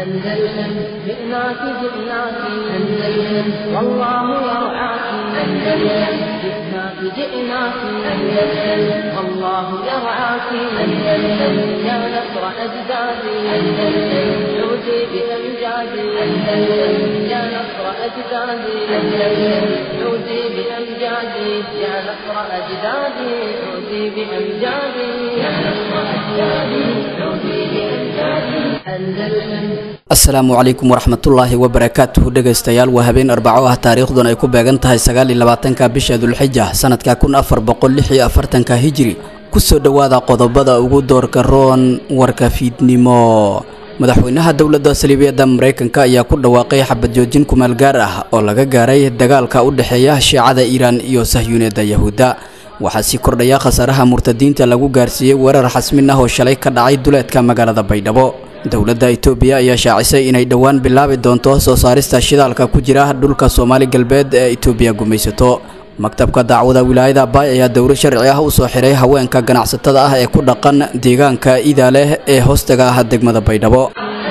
أندلسن جئناك جئناك أندلسن والله يرعاك أندلسن جئناك جئناك أندلسن والله يرعاك أندلسن يا نصر أجدادي أندلسن عودي بأمجادي أندلسن يا نصر أجدادي أندلسن عودي بأمجادي يا نصر أجدادي عودي بأمجادي يا نصر أجدادي عودي بأمجادي أندلسن asalaamu calaykum waraxmatullaahi wabarakaatuhu dhegaystayaal waa habeen arbaco ah taariikhdun ay ku beegan tahay sagaal iyo labaatanka bisha dulxija sanadka kun afar boqol lix iyo afartanka hijiri kusoo dhowaada qodobada ugu doorka roon warka fiidnimo madaxweynaha dowladda saliibiyadda maraykanka ayaa ku dhawaaqay xabad joojin kumaal gaar ah oo laga gaaray dagaalka u dhexeeya shiicada iiraan iyo sahyuuniyadda yahuudda waxaa sii kordhaya khasaaraha murtadiinta lagu gaarsiiyey weerar xasmin ah oo shalay ka dhacay duleedka magaalada baydhabo dowladda itoobiya ayaa shaacisay inay dhowaan bilaabi doonto soo saarista shidaalka ku jira dhulka soomaali galbeed ee itoobiya gumaysato maktabka dacwada wilaayada baay ayaa dowro sharci ah u soo xiray haweenka ganacsatada ah ee ku dhaqan deegaanka iidaaleh ee hoostaga ah degmada baydhabo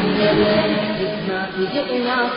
جئناك جئناك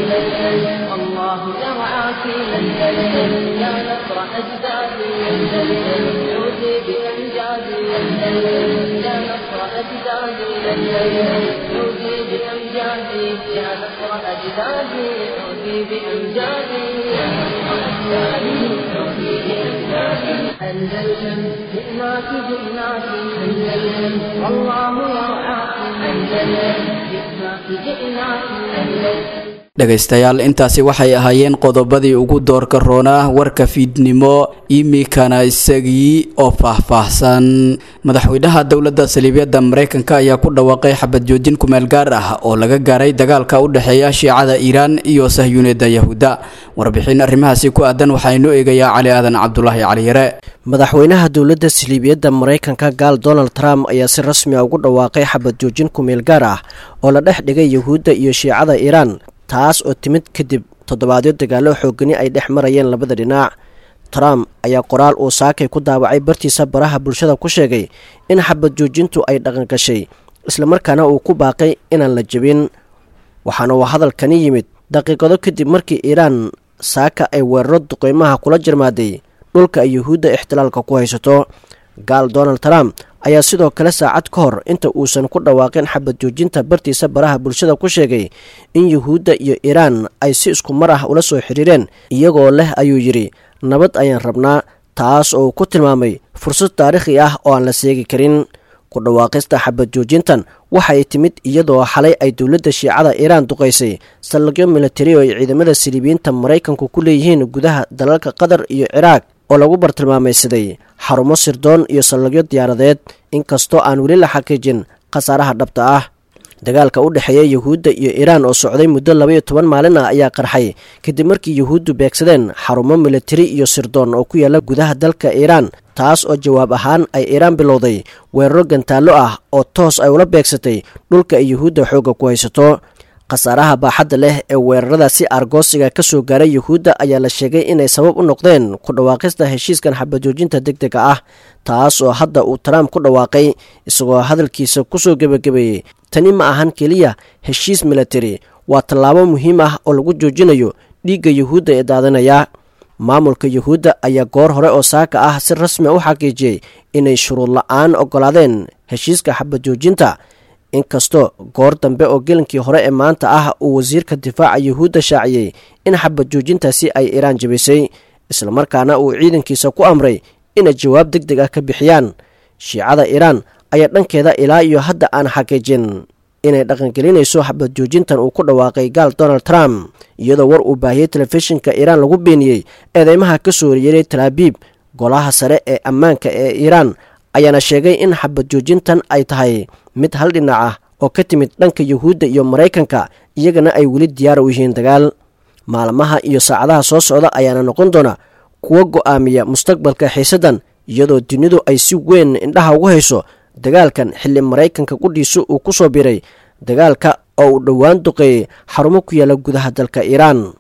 أندلسن والله يرعاك أندلسن يا نصر أجدادي أندلسن عودي بأمجادي أندلسن يا نصر أجدادي أندلسن عودي بأمجادي يا نصر أجدادي عودي بأمجادي يا نصر أجدادي عودي بأمجادي أندلسن جئناك جئناك أندلسن والله يرعاك أندلسن جئناك جئناك أندلسن dhegaystayaal intaasi waxay ahaayeen qodobadii ugu doorka roonaa warka fiidnimo imikana isagii oo faahfaahsan madaxweynaha dowladda saliibiyadda maraykanka ayaa ku dhawaaqay xabad joojin kumeel gaar ah oo laga gaaray dagaalka u dhexeeya shiicada iiraan iyo sahyuuniyadda yahuudda warbixin arrimahaasi ku aadan waxaa inoo eegayaa cali aadan cabdulaahi caliyare madaxweynaha dowladda saliibiyadda maraykanka gaal donald trump ayaa si rasmi a ugu dhawaaqay xabad joojin kumeel gaar ah oo la dhex dhigay yahuudda iyo shiicada iiraan taas oo timid kadib toddobaadyo dagaallo xoogani ay dhex marayeen labada dhinac trump ayaa qoraal uu saakay ku daawacay bartiisa baraha bulshada ku sheegay in xabad joojintu ay dhaqangashay islamarkaana uu ku baaqay inaan la jebin waxaana uu hadalkani yimid daqiiqado kadib markii iiraan saaka ay weeraro duqeymaha kula jarmaaday dhulka ay yuhuudda ixtilaalka ku haysato gaal donald trump ayaa sidoo kale saacad ka hor inta uusan ku dhawaaqin xabad joojinta bartiisa baraha bulshada ku sheegay in yuhuudda iyo iiraan ay si isku mar ah ula soo xiriireen iyagoo leh ayuu yidhi nabad ayaan rabnaa taas oo uu ku tilmaamay fursad taariikhi ah oo aan la seegi karin ku dhawaaqista xabad joojintan waxay timid iyadoo xalay ay dowladda shiicada iiraan duqaysay saldhigyo militari oo ay ciidamada siliibiyiinta maraykanku ku leeyihiin gudaha dalalka qatar iyo ciraaq oo lagu bartilmaamaysaday xarumo sirdoon iyo saldhigyo diyaaradeed inkastoo aan weli la xaqiijin khasaaraha dhabta ah dagaalka u dhexeeya yuhuudda iyo iiraan oo socday muddo labaiyo toban maalin ah ayaa qarxay kadib markii yuhuuddu beegsadeen xarumo militari iyo sirdoon oo ku yaala gudaha dalka iiraan taas oo jawaab ahaan ay iiraan bilowday weeraro gantaallo ah oo toos ay ula beegsatay dhulka ay yuhuudda xoogga ku haysato khasaaraha baaxadda leh ee weeraradaasi argoosiga ka soo gaaray yuhuudda ayaa la sheegay inay sabab u noqdeen ku dhawaaqista heshiiskan xabajoojinta deg dega ah taas oo hadda uu trump ku dhawaaqay isagoo hadalkiisa kusoo gebagabeeyey tani ma ahan keliya heshiis militari waa tallaabo muhiim ah oo lagu joojinayo dhiigga yuhuudda ee daadanaya maamulka yuhuudda ayaa goor hore oo saaka ah si rasmi u xaqiijiyey inay shuruud la-aan oggolaadeen heshiiska xabajoojinta inkastoo goor dambe oo gelinkii hore ee maanta ah uu wasiirka difaaca yuhuudda shaaciyey in xabad joojintaasi ay iiraan jebisay islamarkaana uu ciidankiisa ku amray inay jawaab deg deg ah ka bixiyaan shiicada iiraan ayaa dhankeeda ilaa iyo hadda aan xaqiijin inay dhaqangelinayso xabad joojintan uu ku dhawaaqay gaal donald trump iyadoo war uu baahiyey telefishinka iiraan lagu beeniyey eedeymaha ka soo horyeeray talaabiib golaha sare ee ammaanka ee iiraan ayaana sheegay in xabad joojintan ay tahay mid hal dhinac ah oo ka timid dhanka yuhuudda iyo maraykanka iyagana ay weli diyaar u yihiin dagaal maalmaha iyo saacadaha soo socda ayaana noqon doona kuwa go'aamiya mustaqbalka xiisaddan iyadoo dunidu ay si weyn indhaha ugu hayso dagaalkan xilli maraykanka qudhiisu uu ku soo biray dagaalka oo uu dhowaan duqeeyey xarumo ku yaala gudaha dalka iiraan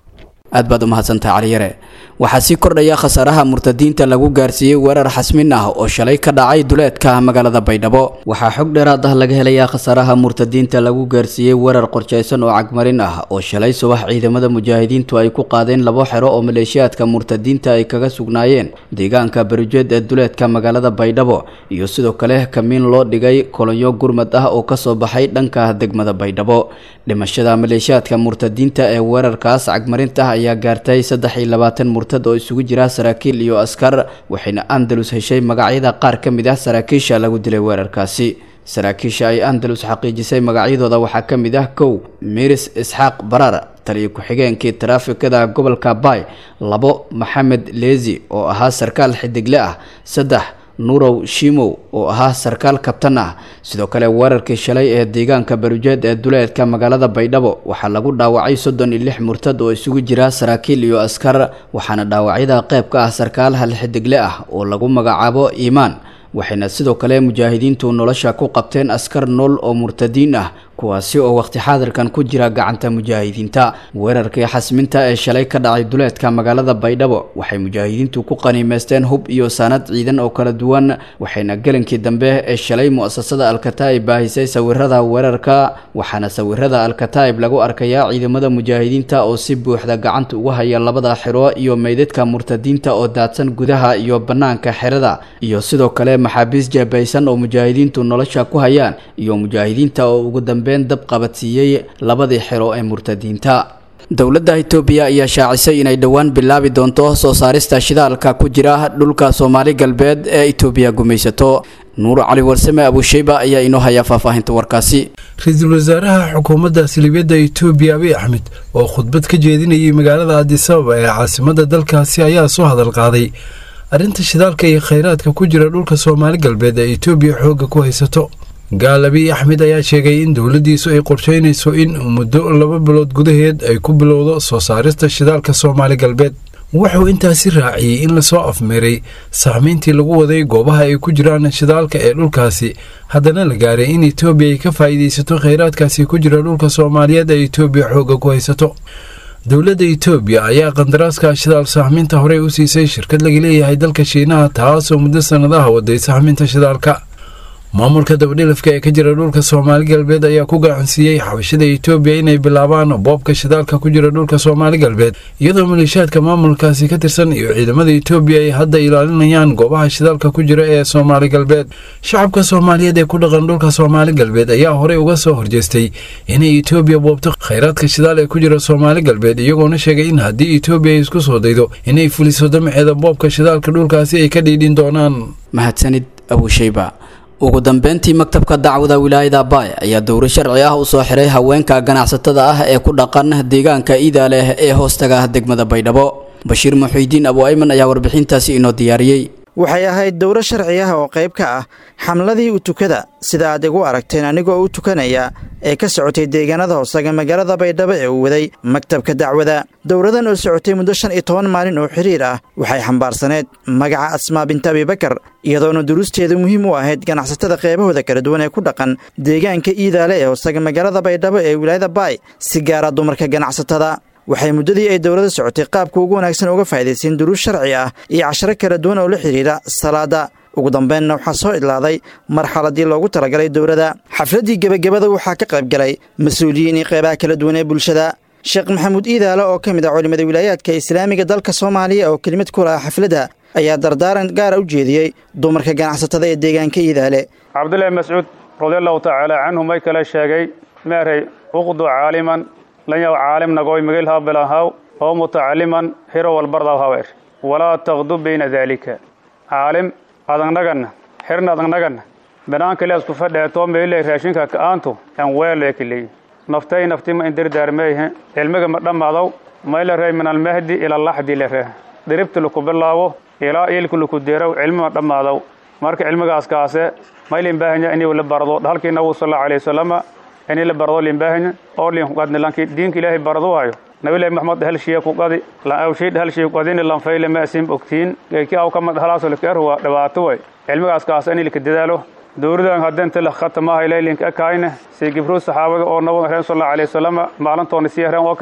aad baad u mahadsantahay caliyare waxaa sii kordhaya khasaaraha murtadiinta lagu gaarsiiyey weerar xasmin ah oo shalay ka dhacay duleedka magaalada baydhabo waxaa xog dheeraad ah laga helayaa khasaaraha murtadiinta lagu gaarsiiyey weerar qorshaysan oo cagmarin ah oo shalay subax ciidamada mujaahidiintu ay ku qaadeen labo xero oo maleeshiyaadka murtadiinta ay kaga sugnaayeen deegaanka barijeed ee duleedka magaalada baydhabo iyo sidoo kale kamiin loo dhigay kolonyo gurmad ah oo kasoo baxay dhanka degmada baydhabo dhimashada maleeshiyaadka murtadiinta ee weerarkaas cagmarinta ah ayaa gaartay saddex iyo labaatan murtad oo isugu jira saraakiil iyo askar waxayna andalus heshay magacyada qaar ka mid ah saraakiisha lagu dilay weerarkaasi saraakiisha ay andalus xaqiijisay magacyadooda waxaa ka mid ah kow miris isxaaq barar taliyo ku-xigeenkii taraafikada gobolka bay labo maxamed leezi oo ahaa sarkaal xidigle ah saddex nurow shimow oo ahaa sarkaal kabtan ah sidoo kale weerarkii shalay ee deegaanka barujeed ee duleedka magaalada baydhabo waxaa lagu dhaawacay soddon iyo lix murtad oo isugu jira saraakiil iyo askar waxaana dhaawacyada qayb ka ah sarkaal hal xidigle ah oo lagu magacaabo iimaan waxayna sidoo kale mujaahidiintu nolosha ku qabteen askar nool oo murtadiin ah kuwaasi oo waqti xaadirkan ku jira gacanta mujaahidiinta weerarkii xasminta ee shalay ka dhacay duleedka magaalada baydhabo waxay mujaahidiintu ku qaniimeysteen hub iyo saanad ciidan oo kala duwan waxayna gelinkii dambe ee shalay mu'asasada alkataa'ib baahisay sawirada weerarka waxaana sawirada alkataa'ib lagu arkayaa ciidamada mujaahidiinta oo si buuxda gacanta ugu haya labada xero iyo meydadka murtadiinta oo daadsan gudaha iyo bannaanka xerada iyo sidoo kale maxaabiis jeebaysan oo mujaahidiintu nolosha ku hayaan iyo mujaahidiinta oo ugu dambe dab qabadsiiyey labadii xero ee murtadiinta dowladda itoobiya ayaa shaacisay inay dhowaan bilaabi doonto soo saarista shidaalka ku jira dhulka soomaali galbeed ee itoobiya gumaysato nuur cali warsame abusheyba ayaa inoo haya faahfaahinta warkaasi ra-iisul wasaaraha xukuumadda silibiyadda itoobiya abiy axmed oo khudbad ka jeedinayay magaalada adisababa ee caasimada dalkaasi ayaa soo hadal qaaday arrinta shidaalka iyo khayraadka ku jira dhulka soomaali galbeed ee itoobiya xoogga ku haysato gaal abiy axmed ayaa sheegay in dowladdiisu ay qorsheynayso in muddo laba bilood gudaheed ay ku bilowdo soo saarista shidaalka soomaali galbeed wuxuu intaasi raaciyey in lasoo afmeeray saamayntii lagu waday goobaha ay ku jiraan shidaalka ee dhulkaasi haddana la gaaray in itoobiya ay ka faa'iidaysato khayraadkaasi ku jira dhulka soomaaliyeed ee itoobiya xoogga ku haysato dowladda itoobiya ayaa qandaraaska shidaal sahminta horey u siisay shirkad laga leeyahay dalka shiinaha taasoo muddo sannadaha waday sahminta shidaalka maamulka dabadhilafka ee ka jira dhulka soomaali galbeed ayaa ku gacansiiyey xabashada itoobiya inay bilaabaan boobka shidaalka ku jira dhulka soomaali galbeed iyadoo maleeshiyaadka maamulkaasi ka tirsan iyo ciidamada itoobiya ay hadda ilaalinayaan goobaha shidaalka ku jira ee soomaali galbeed shacabka soomaaliyeed ee ku dhaqan dhulka soomaali galbeed ayaa horey uga soo horjeestay inay itoobiya boobto khayraadka shidaal ee ku jira soomaali galbeed iyagoona sheegay in haddii itoobiya ay isku soo daydo inay fuliso damaceeda boobka shidaalka dhulkaasi ay ka dhiidhin doonaan mahadsanid abusheyba ugu dambeyntii maktabka dacwada wilaayada baay ayaa dowro sharci ah u soo xiray haweenka ganacsatada ah ee ku dhaqan deegaanka iida leh ee hoostaga degmada baydhabo bashiir muxiidiin abu ayman ayaa warbixintaasi inoo diyaariyey waxay ahayd dowro sharci ah oo qayb ka ah xamladii u tukada sida aad igu aragteen anigoo u tukanaya ee ka socotay deegaanada hoosaga magaalada baydhabo ee uu waday maktabka dacwada dowradan oo socotay muddo shan iyo toban maalin oo xiriir ah waxay xambaarsaneed magaca asmaa binta abibakar iyadoona duruusteedu muhiim u ahayd ganacsatada qeybahooda kala duwan ee ku dhaqan deegaanka iidaale ee hoosaga magaalada baydhabo ee wilaayada baay si gaara dumarka ganacsatada waxay muddadii ay dowladda socotay qaabka ugu wanaagsan uga faa'idaysteen duruus sharci ah iyo casharo kala duwan oo la xidhiidha salaada ugu dambeynna waxaa soo idlaaday marxaladii loogu talagalay dowladda xafladdii gebagabada waxaa ka qaybgalay mas-uuliyiin iyo qeybaha kala duwan ee bulshada sheekh maxamuud iidaale oo ka mid ah culimmada wilaayaadka islaamiga dalka soomaaliya oo kelimad ku laha xafladda ayaa dardaaran gaara u jeediyey dumarka ganacsatada ee deegaanka iidaale cabdullaahi mascuud radiallahu tacaala canhu may kale sheegay meeray uqdu caaliman lanyaw caalim nagoy migil habilahaw oo mutacaliman hiro walbardaw hawer walaa taqdub bayna daalika caalim adagnaganna xirna adagnaganna banaanka leesku fadheeto meyle raashinka ka'aantu en weele kiley naftay naftima in dirdaarmeeyhe cilmiga ma dhammadow mayla rey min almahdi ila laxdi le reh diribti laku bilaabo ilaa iilku laku deerow cilmi ma dhammadow marka cilmigaas kaase maylin baahanya inuu la bardo halkii nabigu sal allahu alayhi wasalama ini la bardo limbahanya oo lin kuqadni lanki diinka ilaahay bardo waayo nabilahi maxamed hal shiya ku qadi lan awshiid hal shiya qadini lan fayle ma asim ogtiin geeki aw kama halaaso la keer waa dhibaato way cilmigaas kaas in la dadaalo dowladan haddeen tala khatamaha ilaylinka akaayna si gibru saxaabada oo nabiga reen sallallahu alayhi wasallam maalintoona si yareen oo kale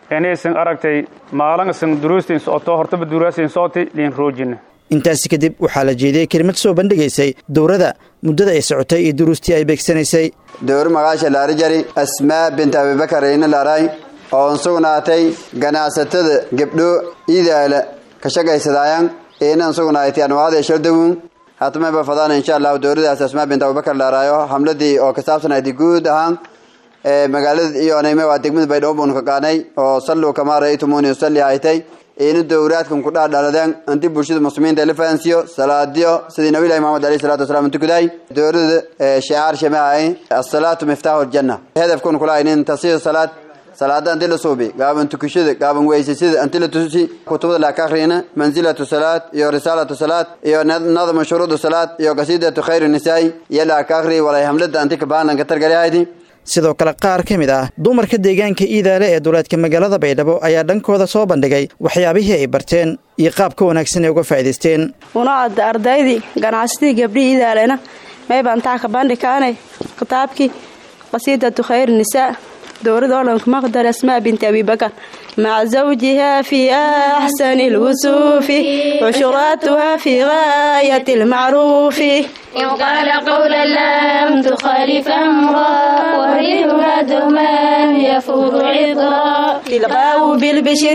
inaysan aragtay maalin isan duruustiin socoto hortaba duruusin sooti liin roojina intaasi kadib waxaa la jeediyey kelimad soo bandhigaysay dowrada muddada ay socotay iyo duruustii ay beegsanaysay dowr magaasha laarijari asmaa bint abibakar ina laray oon sugnaatay ganacsatada gebdho iidaala ka shaqaysadayan inan sugnaatay anwaacda shardawun hatmaba fadaan insha allahu dowladaas asmaa bint abubakar laaraayo hamladii oo ka saabsanayd guud ahaan magaalada iyo anayme waa degmada baydhabo ka qaanay oo salluu kamaa ra'aytumuni usalli haytay ina dowraadkan ku dhaadhaladeen inti bulshada muslimiinta la fahansiiyo salaadiyo sidii nabi ilahi maxamed alayhi salatu wasalaam tukaday dowlada shicaar shamahay asalaatu miftaahu aljanna hedafkun kula inin tasiir salaad salaada inti la suubi gaaban tukashada gaaban weysasada inti la tusi kutubada la ka akhriyana manzilatu salaad iyo risaalatu salaad iyo nadmu shuruudu salaad iyo qasiidatu khayr nisaai iyo la ka akhriy walay hamlada inti ka baanan ka targaliyahaydi sidoo kale qaar ka mid ah dumarka deegaanka iidaale ee duleedka magaalada baydhabo ayaa dhankooda soo bandhigay waxyaabihii ay barteen iyo qaabka wanaagsan ay uga faa'idaysteen unaada ardaydii ganacsatii gabdhihii iidaalena maybantaa ka bandhikaanay kitaabkii qasiidatu khayr nisaa dowrada olanka maqdar asmaa binti abibakar maca zawjiha fii axsani lwusuufi cushuraatuha fii gaayati lmacruufi إن قال قولا لم تخالف أمرا وريها دوما يفوض عطرا تلقاه بالبشر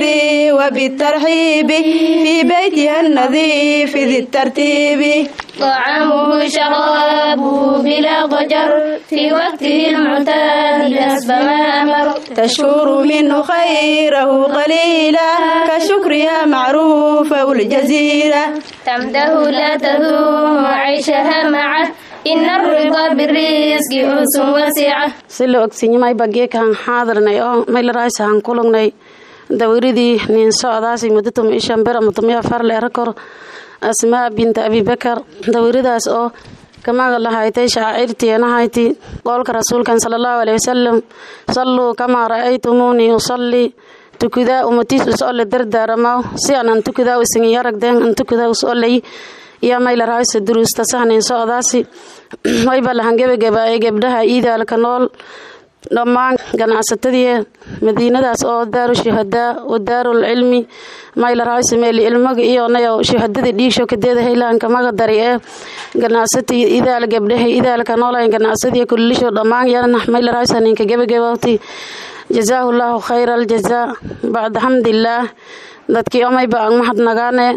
وبالترحيب في بيتها النظيف ذي الترتيب طعامه شرابه بلا ضجر في وقته المعتاد حسب ما أمر تشكر منه خيره قليلا كشكرها معروفة الجزيرة تمده لا تذوم عيشها معه إن الرضا بالرزق أنس واسعة si la ogsiinyamay bageekaan xaadirnay oo maylaraysahan kulagnay dawiradii nin socdaasi muddo tuma ishan bir ama tumiya far leera kor asmaa binta abibakar dawiradaas oo kamaga lahaytay shaacirtiinahayti qowlka rasuulkan sala allahu aleyhi wasalam salluu kamaa ra'aytumuunii usallii tukudaa umatiis usolle dardaaramaw si anan tukudaa isingin yaragdeen an tukudaa usolley iyo maylaraysa duruusta sahnayn socdaasi wayba lahan gebagabaayay gebdhaha iidaalka nool dhammaan ganacsatadii madiinadaas oo daaru shuhadaa wa daarul cilmi maylaraysa meeli ilmaga iyo nayo shuhadada dhiigsho kadeeda haylaanka maga dari ee ganacsati idaal gebdhaha idaalka noolayn ganacsadii kullisho dhammaan yana maylaraysa ninka gebagabawti jazaahu llaahu khayra aljazaa bacda xamdillaah dadkii omayba ang mahadnagaane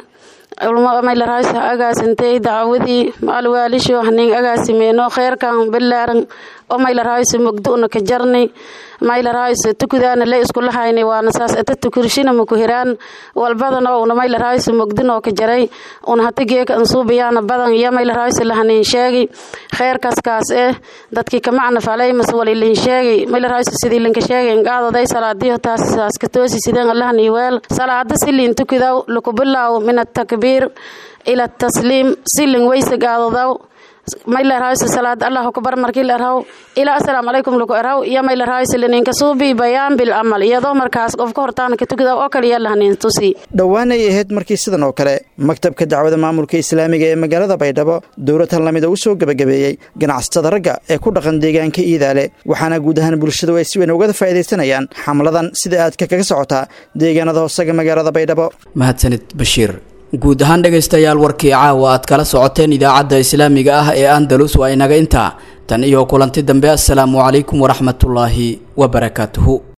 maylaraysa agaasintay dacwadii maalwaalisho hanin agaasimeeno kheyrkan bilaaran oo maylaraysa mugdu'na ka jarni maylaraysa tukudaana le iskulahayni waana saas ata tukurshina maku hiraan walbadana una maylaraysa mugdinoo ka jaray una hata geeka ansuubiyaana badan iyo maylaraysa lahanin sheegi kheyrkaas kaas eh dadkii kamacna falay mas walilin sheegi maylaraysa sidii linka sheegay qaadaday salaadiyo taas saas ka toosi sideen allahan iyo weel salaada silin tukudaw lakubilaaw min atakbiir ila atasliim silin weysa qaadadaw maylarhaysa salaad allahu akbar markii la erhaw ilaa assalaamu calaykum lagu erhaw iyo maylarhaysa lininka suubi bayaan bil amal iyadoo markaas qofka hortaana ka tukada oo kale iyo lahanin tusi dhowaan ay ahayd markii sidan oo kale maktabka dacwada maamulka islaamiga ee magaalada baydhabo dowlatan lamida u soo gebagabeeyey ganacsatada ragga ee ku dhaqan deegaanka iidaale waxaana guud ahaan bulshadu ay si weyn ugada faa'iidaysanayaan xamladan sida aadka kaga socotaa deegaanada hoosaga magaalada baydhabo mahadsanid bashiir guud ahaan dhegaystayaal warkii caawa aad kala socoteen idaacadda islaamiga ah ee andalus waa inaga intaa tan iyo kulanti dambe assalaamu calaykum waraxmatullaahi wabarakaatuhu